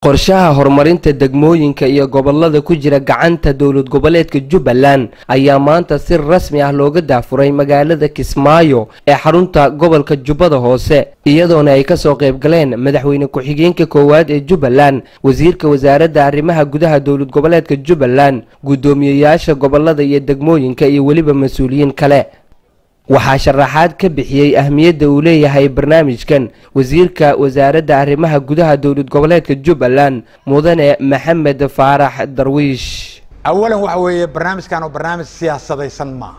qorshaha horumarinta degmooyinka iyo gobolada ku jira gacanta dowlad goboleedka jubbaland ayaa maanta si rasmi ah looga daafuray magaalada kismaayo ee xarunta gobolka jubbada hoose iyadoona ay kasoo qayb galeen madaxweyne ku-xigeenka koowaad ee jubbaland wasiirka wasaaradda arrimaha gudaha dowlad goboleedka jubbaland guddoomiyeyaasha gobolada iyo degmooyinka iyo weliba mas-uuliyiin kale waxaa sharaxaad ka bixiyey ahmiyadda uu leeyahay barnaamijkan wasiirka wasaaradda arrimaha gudaha dowlad goboleedka jubbaland mudane maxamed faarax darwiish awalan waxa weeye barnaamijkan oo barnaamij siyaasadaysan maaha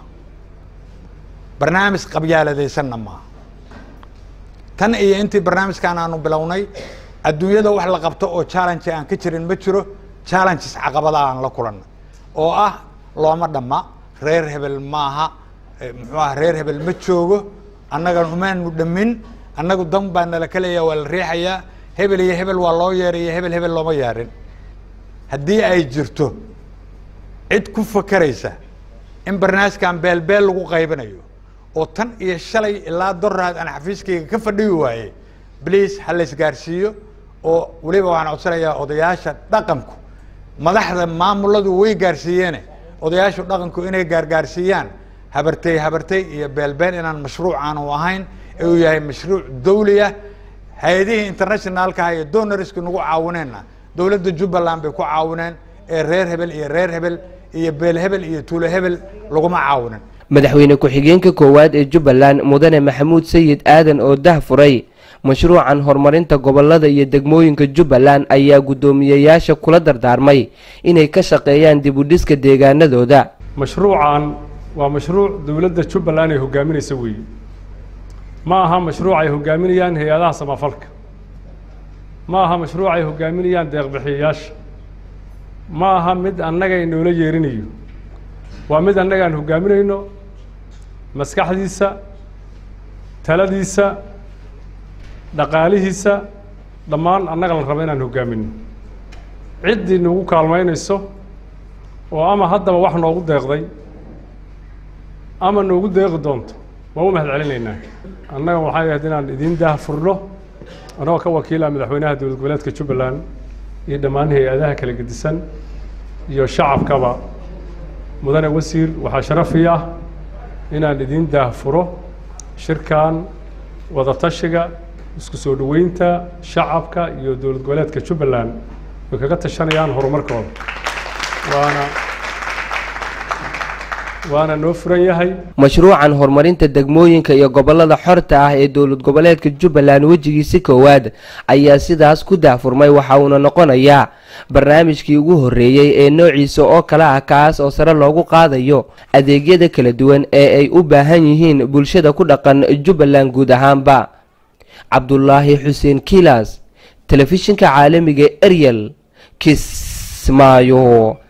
barnaamij qabyaaladaysanna maaha tan iyo intii barnaamijkan aanu bilownay adduunyada wax la qabto oo challenge aan ka jirin ma jiro challenges caqabada aan la kulanay oo ah looma dhamma reer hebel maaha muxuu ah reer hebel ma joogo annagan umaanu dhamin annagu dan baa nala kaleeya waa la riixayaa hebel iyo hebel waa loo yeeraya hebel hebel looma yeerin haddii ay jirto cid ku fakeraysa in barnaamijkan beelbeel lagu qaybinayo oo tan iyo shalay ilaa doraad aan xafiiskayga ka fadhiyi waayey bliase ha la isgaarsiiyo oo weliba waxaan codsanayaa odayaasha dhaqanku madaxda maamuladu way gaarsiiyeene odayaashu dhaqanku inay gaargaarsiiyaan habartey habartey iyo beelbeen inaan mashruuc aanu ahayn ee uu yahay mashruuc dawli ah hay-adihii internationaalkaha iyo donorska nagu caawineenna dowladda jubbaland bay ku caawineen ee reer hebel iyo reer hebel iyo beel hebel iyo tuulo hebel laguma caawinin madaxweyne ku-xigeenka koowaad ee jubbaland mudane maxamuud sayid aadan oo dah furay mashruucan horumarinta gobolada iyo degmooyinka jubbaland ayaa guddoomiyeyaasha kula dardaarmay inay ka shaqeeyaan dib u dhiska deegaanadooda mashruucan waa mashruuc dowladda jubbaland ay hogaaminaysa weeye ma aha mashruuc ay hogaaminayaan hay-adaha samafalka ma aha mashruuc ay hogaaminayaan deeqbixiyayaasha ma aha mid annaga inoola yeerinayo waa mid annaga aan hogaaminayno maskaxdiisa taladiisa dhaqaalihiisa dhammaan annaga la rabo inaan hogaamino ciddii nagu kaalmaynayso oo ama haddaba wax noogu deeqday ama noogu deeqi doonto waa u mahad celinaynaa annaga waxay ahayd inaan idiin daah furno annagoo ka wakiila madaxweynaha dowlad goboleedka jubbaland iyo dhammaan hay-adaha kala gedisan iyo shacabkaba mudane wasiir waxaa sharafi ah inaan idiin daah furo shirkan wadatashiga isku soo dhoweynta shacabka iyo dowlad goboleedka jubbaland way kaga tashanayaan horumarkooda waana waana noo furan yahay mashruucan horumarinta degmooyinka iyo gobolada xorta ah ee dowlad goboleedka jubbaland wejigiisi koowaad ayaa sidaas ku daahfurmay waxa uuna noqonayaa barnaamijkii ugu horreeyey ee noociisa oo kale ah kaas oo sare loogu qaadayo adeegyada kala duwan ee ay u baahan yihiin bulshada ku dhaqan jubbaland guud ahaanba cabdulaahi xuseen kilas telefishinka caalamiga eryel kismaayo